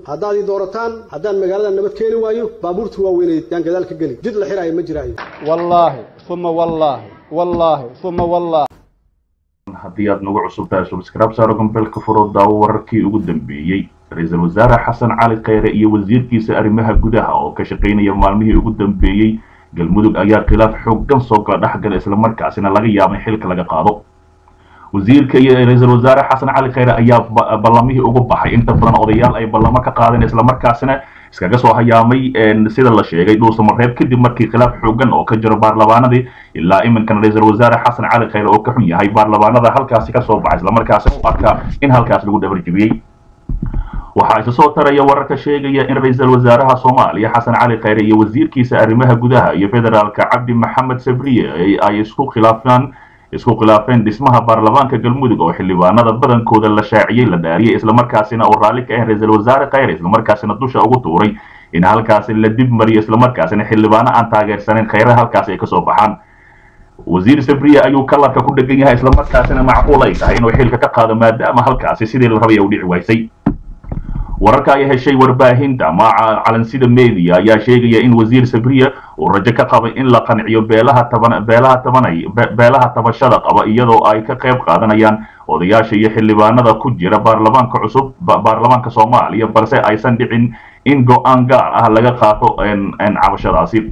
haddaad ii doorataan haddaan magaalada nabad keeni waayo baabuurta waaweyneed yaan gadaal ka geli jid la xiraayo ma jiraayo wallaahi uma wallaahi wallaahi uma wallaahi haddii aad nagu cusub tahay subscribe saaro gombeelka furo daawo wararkii ugu dambeeyey ra-iisul wasaare xasan cali kheyre iyo wasiirkiisa arrimaha gudaha oo ka shaqaynaya maalmihii ugu dambeeyey galmudug ayaa khilaaf xooggan soo kala dhexgala islamarkaasina laga yaabay xilka laga qaado wasiirka iyo ra-iisul wasaare xasan cali kheyre ayaa ballamihii ugu baxay inta badan odayaal ay ballamo ka qaadeen islamarkaasina iskaga soo hayaamay sida la sheegay dhuusamareeb kadib markii khilaaf xooggan oo ka jiro baarlamaanadii ilaa iminkana ra-iisul wasaare xasan cali kheyre oo ka xun yahay baarlamaanada halkaasi ka soo baxay islamarkaasina u arkaa in halkaas lagu dhabarjibiyey waxaa isa soo taraya wararka sheegaya in ra-iisul wasaaraha soomaaliya xasan cali kheyre iyo wasiirkiisa arrimaha gudaha iyo federaalka cabdi maxamed sabriye ay isku khilaafaan isku khilaafeen dhismaha baarlamaanka galmudug oo xildhibaanada badankooda la shaaciyey la dhaariyey islamarkaasina uu raalli ka ahayn ra-iisul wasaare kheyre islamarkaasina dusha ugu tuuray in halkaasi la dib mariyo islamarkaasina xildhibaano aan taageersaneyn kheyre halkaasi ay kasoo baxaan wasiir sabriye ayuu kalarka ku dhegan yahay islamarkaasina macquul ay tahay inuu xilka ka qaado maadaama halkaasi sidii la rabay u dhici waysay wararka ay heshay warbaahinta maaca calansida media ayaa sheegaya in wasiir sabriye uu rajo ka qabay in la qanciyo beelaha taban beelaha tabanay beelaha tabashada qaba iyadoo ay ka qayb qaadanayaan odayaasha iyo xildhibaanada ku jira baarlamaanka cusub baarlamaanka soomaaliya balse aysan dhicin in go-aan gaar ah laga qaato cabashadaasi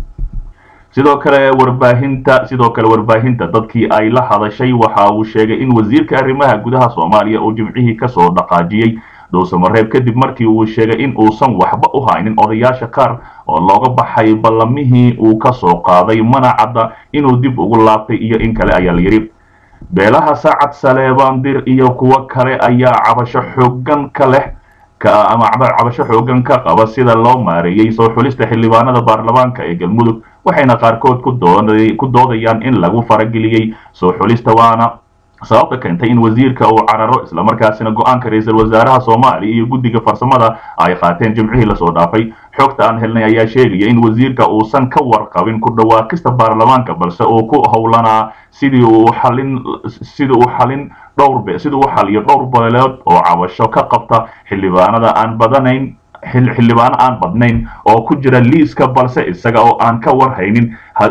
sidoo kale warbaahinta sidoo kale warbaahinta dadkii ay la hadashay waxa uu sheegay in wasiirka arrimaha gudaha soomaaliya uu jimcihii kasoo dhaqaajiyey dhuusamareeb kadib markii uu sheegay in uusan waxba u haynin odayaasha qaar oo looga baxay ballamihii uu ka soo qaaday mana cadda inuu dib ugu laabtay iyo in kale ayaa la yidhi beelaha saacad saleebandir iyo kuwo kale ayaa cabasho xooggan ka leh ama cabasho xooggan ka qaba sida loo maareeyey soo xulista xildhibaanada baarlamaanka ee galmudug waxayna qaarkood ku doodayaan in lagu farageliyey soo xulista waana sababta keentay in wasiirka uu cararo islamarkaasina go-aanka ra-iisul wasaaraha soomaaliya iyo guddiga farsamada ay qaateen jimcihii lasoo dhaafay xogta aan helnay ayaa sheegaya in wasiirka uusan ka warqabin ku dhawaaqista baarlamaanka balse uu ku howlanaa sidii uu xalin sidii uu xalin dhowr sidii uu xaliyo dhowr beeleed oo cabasho ka qabta xildhibaanada aan badanayn xildhibaano aan badnayn oo ku jira liiska balse isaga oo aan ka warhaynin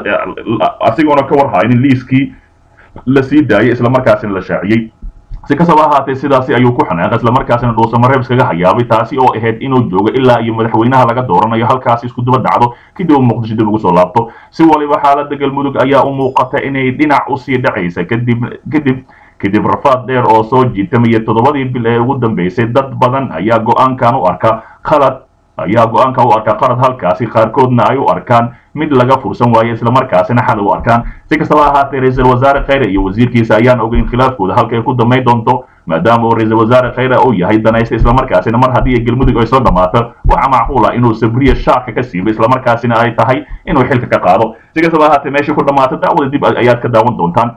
asigoona ka warhaynin liiskii la sii daayay islamarkaasina la shaaciyey si kastaba ahaatee sidaasi ayuu ku xanaaqay islamarkaasina dhuusamareeb iskaga hayaabay taasi oo ahayd inuu joogo ilaa iyo madaxweynaha laga dooranayo halkaasi isku daba dhacdo kadib muqdisho dib ugu soo laabto si waliba xaalada galmudug ayaa u muuqata inay dhinac usii dhacaysa kadib kadib kadib rafaad dheer oo soo jiitamaya toddobadii bil ee ugu dambeysay dad badan ayaa go-aankan u arka khalad ayaa go-aankan u arkaa qalad halkaasi qaarkoodna ay u arkaan mid laga fursan waayo islamarkaasina xal u arkaan si kastaba ahaatee ra-iisul wasaare kheyre iyo wasiirkiisa ayaan ogeyn khilaafkooda halka ay ku damayn doonto maadaama uu ra-iisul wasaare kheyre uu yahay danaysta islamarkaasina mar haddii galmudug ay soo dhammaato waxaa macquul ah inuu sabriye shaarka ka siibo islamarkaasina ay tahay inuu xilka ka qaado si kastaba ahaatee meeshii ku dhammaato daawada dib ayaad ka daawan doontaan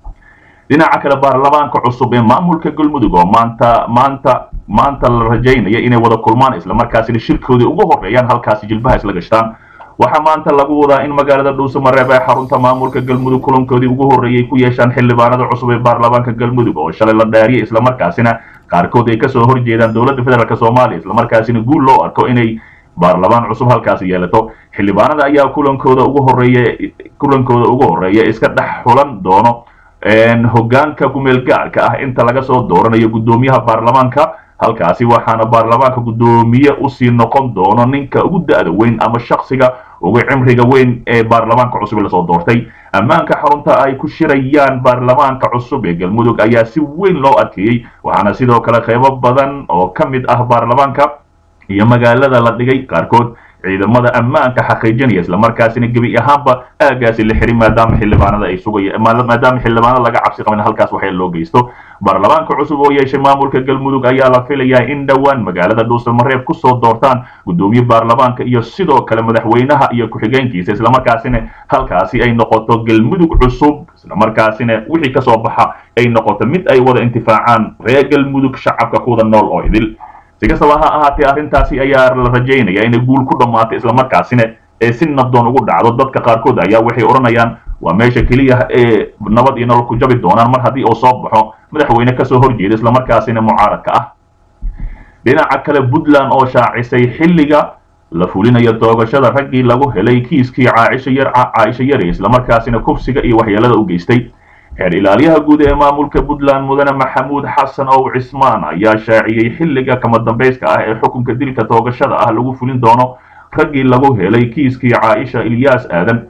dhinaca kale baarlamaanka cusub ee maamulka galmudug oo maanta maanta maanta la rajaynaya inay wada kulmaan islamarkaasina shirkoodii ugu horeeyaan halkaasi jilbaha isla gashtaan waxaa maanta lagu wadaa in magaalada dhuusamareeb ee xarunta maamulka galmudug kulankoodii ugu horreeyay ku yeeshaan xildhibaanada cusub ee baarlamaanka galmudug oo shalay la dhaariyay islamarkaasina qaarkood ay kasoo horjeedaan dowladda federaalk soomaaliya islamarkaasina guul loo arko inay baarlamaan cusub halkaasi yeelato xildhibaanada ayaa kulankooda ugu horeeya kulankooda ugu horeeya iska dhex xulan doono hogaanka kumeel gaarka ah inta laga soo dooranayo guddoomiyaha baarlamaanka halkaasi waxaana baarlamaanka guddoomiye usii noqon doono ninka ugu da-da weyn ama shaksiga ugu cimriga weyn ee baarlamaanka cusub ee lasoo doortay ammaanka xarunta ay ku shirayaan baarlamaanka cusub ee galmudug ayaa si weyn loo adkeeyey waxaana sidoo kale qeybo badan oo ka mid ah baarlamaanka iyo magaalada la dhigay qaarkood ciidamada ammaanka xaqiijinaya islamarkaasina gebi ahaanba aagaasi la xirin maadaama xildhibaanada ay sugaya maadaama xildhibaanada laga cabsi qabin halkaas waxay loo geysto baarlamaanka cusub oo yeeshay maamulka galmudug ayaa la filayaa in dhowaan magaalada dhuusamareeb kusoo doortaan guddoomiye baarlamaanka iyo sidoo kale madaxweynaha iyo ku-xigeenkiisa islamarkaasina halkaasi ay noqoto galmudug cusub islamarkaasina wixii kasoo baxa ay noqoto mid ay wada intifaacaan reer galmudug shacabka kuwada nool oo idil si kastaba ha ahaatee arrintaasi ayaa la rajaynaya inay guul ku dhammaato islamarkaasina ee si nabdoon ugu dhacdo dadka qaarkood ayaa waxay odhanayaan waa meesha keliya ee nabad iyo nolol ku jabi doonaan mar haddii uu soo baxo madaxweyne kasoo horjeeda islamarkaasina mucaaradka ah dhinaca kale puntland oo shaacisay xilliga la fulinayo doogashada raggii lagu helay kiiskii caaisha yar caaisha yari islamarkaasina kufsiga iyo waxyeelada u geystay xeer ilaaliyaha guud ee maamulka puntland mudane maxamuud xasan ow cismaan ayaa shaaciyey xilliga kama dambayska ah ee xukunka dilka doogashada ah lagu fulin doono raggii lagu helay kiiskii caaisha ilyaas aadan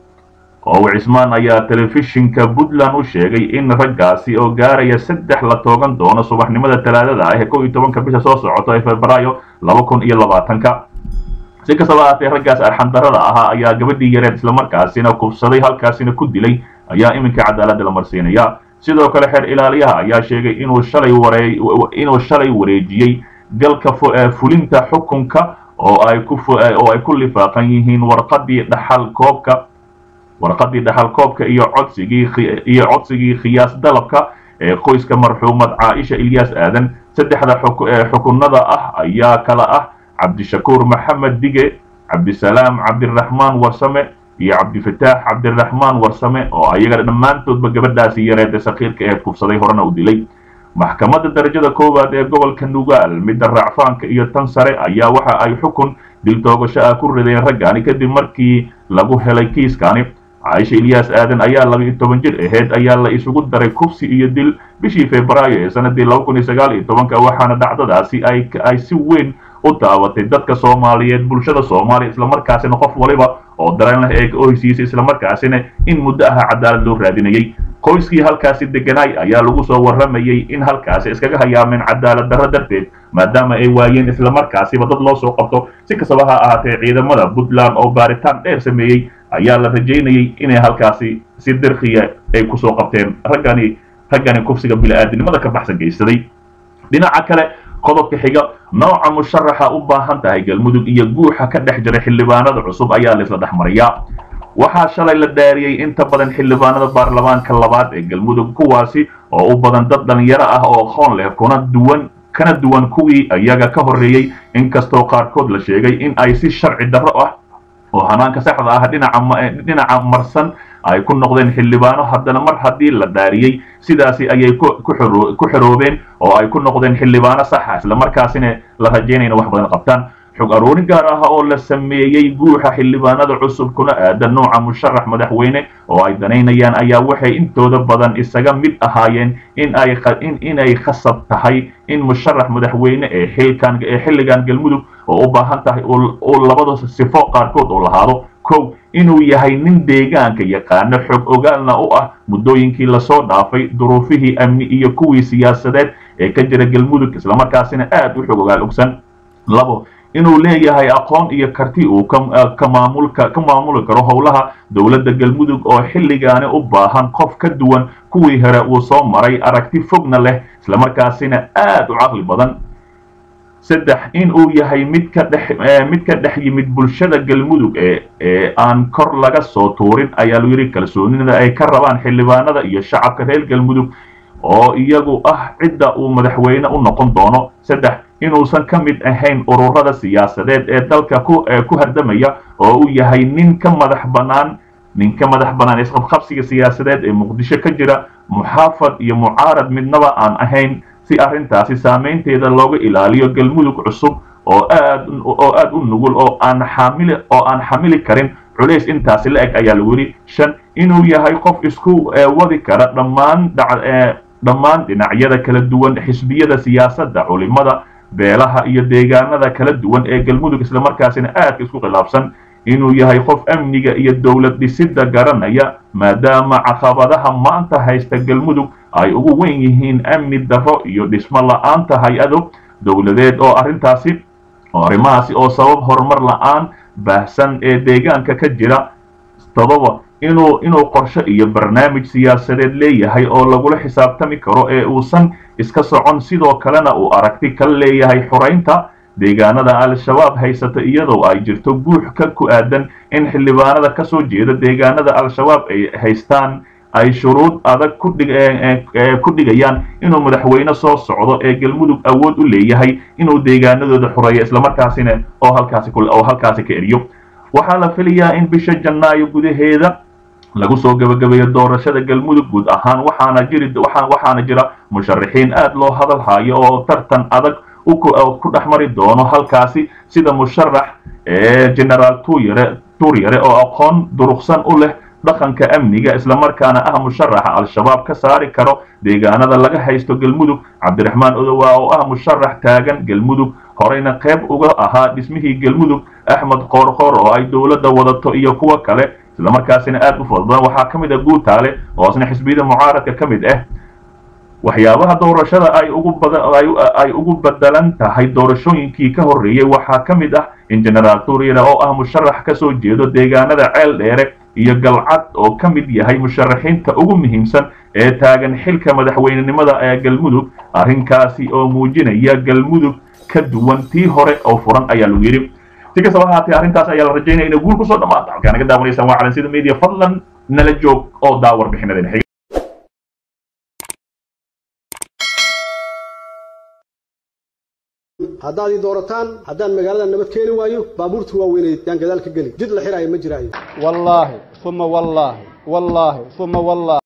ow cismaan ayaa telefishinka puntland u sheegay in raggaasi oo gaaraya saddex la toogan doono subaxnimada talaadada ah ee kow iyo tobanka bisha soo socota ee febraayo laba kun iyo labaatanka si kastaba ahaatee raggaas arxandarada ahaa ayaa gabadhii yareed islamarkaasina kufsaday halkaasina ku dilay ayaa iminka cadaaladda la marsiinaya sidoo kale xeer ilaaliyaha ayaa sheegay inuu shalay waree inuu shalay wareejiyey galka fulinta xukunka oo ay ku oo ay ku lifaaqan yihiin warqadii dhaxal koobka warqadii dhaxal koobka iyo codsigii iyo codsigii khiyaas dalabka ee qoyska marxuumad caaisha ilyaas aadan saddexda xukunada ah ayaa kala ah cabdishakuur maxamed dige cabdisalaam cabdiraxmaan warsame iyo cabdifataax cabdiraxmaan warsame oo ayaga dhammaantoodba gabadhaasi yareed sakiirka ee kufsaday horena u dilay maxkamadda darajada koowaad ee gobolka nugaal midda racfaanka iyo tan sare ayaa waxa ay xukun dil toogasho ah ku rideen raggaani kadib markii lagu helay kiiskani caaisha ilyaas aadan ayaa laba iyo toban jir aheyd ayaa la isugu daray kufsi iyo dil bishii febraayo ee sanadii laba kun iyo sagaal iyo tobanka waxaana dhacdadaasi ay ay si weyn u daabatay dadka soomaaliyeed bulshada soomaaliya islamarkaasina qof waliba oo dareen leh ee ohsiisa islamarkaasina in muddo aha cadaalad loo raadinayay qoyskii halkaasi deganaay ayaa lagu soo warramayey in halkaasi iskaga hayaameen cadaalad darro darteed maadaama ay waayeen islamarkaasiba dad loo soo qabto si kastaba ha ahaatee ciidamada puntland oo baaritaan dheer sameeyey ayaa la rajaynayey inay halkaasi si dirkiya ay kusoo qabteen raggani raggani kufsiga bili-aadinimada ka baxsan geysaday dhinaca kale qodobka xiga nooca musharaxa u baahan tahay galmudug iyo guuxa ka dhex jira xildhibaanada cusub ayaa laisla dhex mariyaa waxaa shalay la dhaariyey inta badan xildhibaanada baarlamaanka labaad ee galmudug kuwaasi oo u badan dad dhalinyaro ah oo aqoon leh kuna duwan kana duwan kuwii iyaga ka horreeyey inkastoo qaarkood la sheegay in ay si sharci darro ah oo hanaanka saxda ah dhinaca dhinaca marsan ay ku noqdeen xildhibaano haddana mar haddii la dhaariyey sidaasi ayay ku xoroobeen oo ay ku noqdeen xildhibaano saxa islamarkaasina la rajaynayna wax badan qabtaan xog aroorin gaar ah oo la sameeyey guuxa xildhibaanada cusub kuna aadan nooca musharax madaxweyne oo ay danaynayaan ayaa waxay intooda badan isaga mid ahaayeen in ay inay khasab tahay in musharax madaxweyne ee xilkan ee xilligan galmudug oo u baahan tahay uu labada sifo qaarkood uu lahaado kow inuu yahay nin deegaanka yaqaano xog ogaalna u ah muddooyinkii lasoo dhaafay duruufihii amni iyo kuwii siyaasadeed ee ka jira galmudug islamarkaasina aad u xog ogaal ogsan labo inuu leeyahay aqoon iyo karti uu ka maamulka ka maamuli karo howlaha dowladda galmudug oo xilligaani u baahan qof ka duwan kuwii hore uu soo maray aragti fogna leh islamarkaasina aad u caqli badan saddex in uu yahay mid ka dhex mid ka dhex yimid bulshada galmudug ee ee aan kor laga soo tuurin ayaa lu yidhi kalsoonida ay ka rabaan xildhibaanada iyo shacabka reer galmudug oo iyagu ah cidda uu madaxweyne u noqon doono saddex inuusan ka mid ahayn ururada siyaasadeed ee dalka ku ku hardamaya oo uu yahay nin ka madax bannaan nin ka madax bannaan isqabqabsiga siyaasadeed ee muqdisho ka jira muxaafad iyo mucaarad midnaba aan ahayn si arrintaasi saamaynteeda looga ilaaliyo galmudug cusub oo aad oo aad u nugul oo aan xamili oo aan xamili karin culays intaasi la eg ayaa lagu yidhi shan inuu yahay qof isku wadi kara dhammaan dhammaan dhinacyada kala duwan xisbiyada siyaasadda culimada beelaha iyo deegaanada kala duwan ee galmudug islamarkaasina aadka isku khilaafsan inuu yahay qof amniga iyo dowlad dhisidda garanaya maadaama caqabadaha maanta haysta galmudug ay ugu weyn yihiin amni darro iyo dhismo la-aanta hay-ado dowladeed oo arrintaasi oo arrimahaasi oo sabab horumar la-aan baahsan ee deegaanka ka jira todoba inuu inuu qorshe iyo barnaamij siyaasadeed leeyahay oo lagula xisaabtami karo ee uusan iska socon sidoo kalena uu aragti ka leeyahay xoraynta deegaanada al-shabaab haysata iyadoo ay jirto guux ka ku aadan in xildhibaanada ka soo jeeda deegaanada al-shabaab ay haystaan ay shuruud adag ku dhigayaan inuu madaxweyne soo socdo ee galmudug awood u leeyahay inuu deegaanadooda xoreeyo islamarkaasina oo halkaasi oo halkaasi ka eriyo waxaa la filayaa in bisha janaayo gudaheeda lagu soo gabagabeeyo doorashada galmudug guud ahaan waxaana jiri waxaana jira musharaxiin aad loo hadal hayo oo tartan adag ku dhex mari doono halkaasi sida musharax ee generaal tuyare turyare oo aqoon durugsan u leh dhaqanka amniga islamarkaana ah musharaxa al-shabaab ka saari karo deegaanada laga haysto galmudug cabdiraxmaan odowa oo ah musharax taagan galmudug horeyna qayb uga ahaa dhismihii galmudug axmed qoorqoor oo ay dowladda wadato iyo kuwo kale islamarkaasina aad u fudbadan waxaa ka mid ah guutaale oo isna xisbiyada mucaaradka ka mid ah waxyaabaha doorashada ay ugu ay ugu bedelan tahay doorashooyinkii ka horreeyey waxaa ka mid ah in generaal turyare oo ah musharax ka soo jeedo deegaanada ceel dheere iyo galcad oo ka mid yahay musharaxiinta ugu muhiimsan ee taagan xilka madaxweynenimada ee galmudug arrinkaasi oo muujinaya galmudug ka duwan tii hore oo furan ayaa lagu yidhi si kastaba ahaatee arrintaas ayaa la rajaynaya inay guul kusoo dhamaato halkaa naga daawanaysaan waa calansida media fadlan nala joog oo daa warbixinadeen xiga haddaad ii doorataan haddaan magaalada nabad keeni waayo baabuurta waaweynay yaan gadaal ka geli jid la xiraayo ma jiraayo wallaahi uma wallaahi wallaahi uma wallaahi